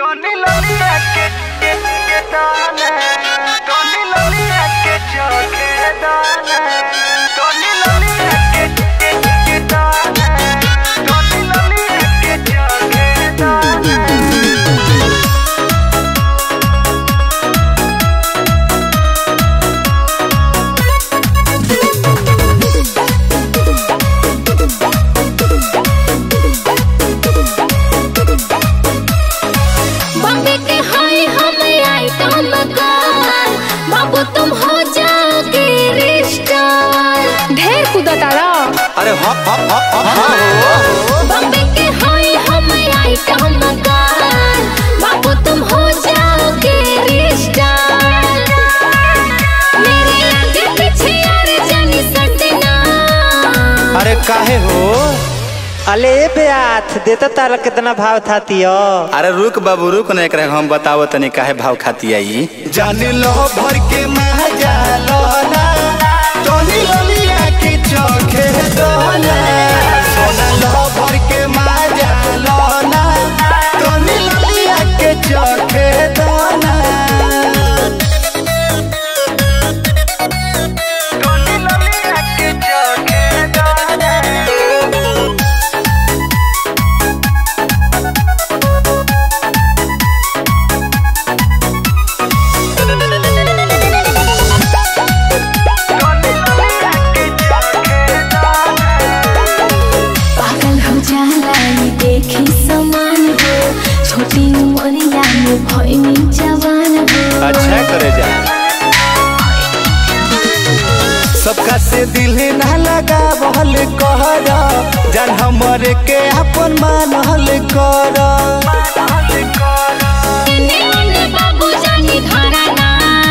Tony Lolia que que que dale Tony Lolia que choque dale Tony Lolia que que que dale Tony Lolia que choque dale Bombay के हाय हम item कार बाबू तुम हो जाओगे रिश्तार ढेर कूदा तारा अरे हप हप हप हप हाँ बॉम्बे के हाय हम आइटम कार बाबू तुम हो जाओगे रिश्तार मेरे आगे पीछे यार जानी सटना अरे काहे हो अले ब्याथ देता तारा कितना भाव था तियो अरे रुक बाबू रुक ना एकरा हम बतावो तनी काहे भाव खाती आई जान लो भर के मजा लो ना टोनी लोलिया के चोखे दोना सोना लो भर के मजा लो ना टोनी लोलिया के चोखे दोना Tony Lolia que choque dale Tony Lolia que choque dale पागल हो जाला ये देखी समान हो छोटी उमरिया में भइनी जवान हो अच्छा करे जा सबका से दिल ना लगा बहल कर जान हमरे के अपन मानल कर एने ओने बाबू जानी घराना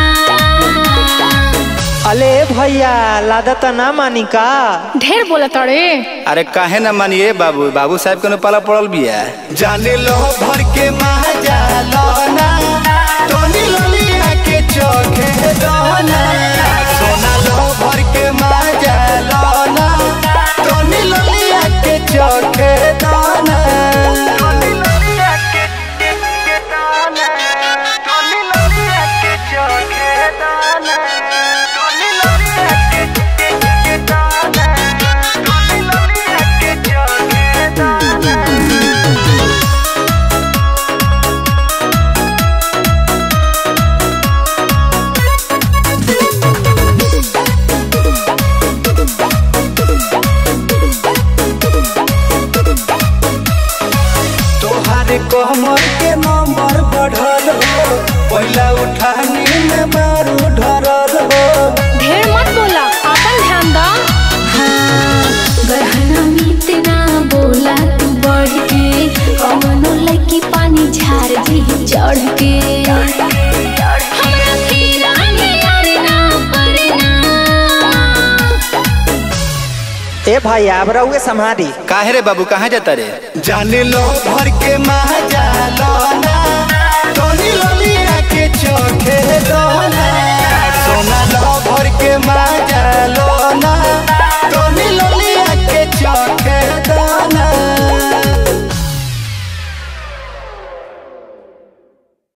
अले भैया लादत ना मानी का ढेर बोला तड़े अरे काहे ना मानिए बाबू बाबू साहब के पाला पड़ल बिया जाने लो भर के मजा लो ना टोनी लोलिया के चोखे दोना सोना लो भर के मजा लो ना टोनी लोलिया के चोखे दोना Tony Lolia que que que dale Tony Lolia que choque dale Tony Lolia que que que dale Tony Lolia que choque dale तोहारे कमर के नंबर बढ़ल हो पहला उठानी में मारू ढरल हो ढेर मत बोला अपन ध्यान दा गहना मीत ना बोला तू बढ़ के कमनो लकी पानी झार दी चढ़ के हमरा खीरा में यार ना पड़ना ए भाई अब रहुए संभारी काहे रे बाबू कहाँ जाता रे जाने लो भर के मजा लो ना टोनी लोलिया के चोखे दोना सोना लो भर के मजा लो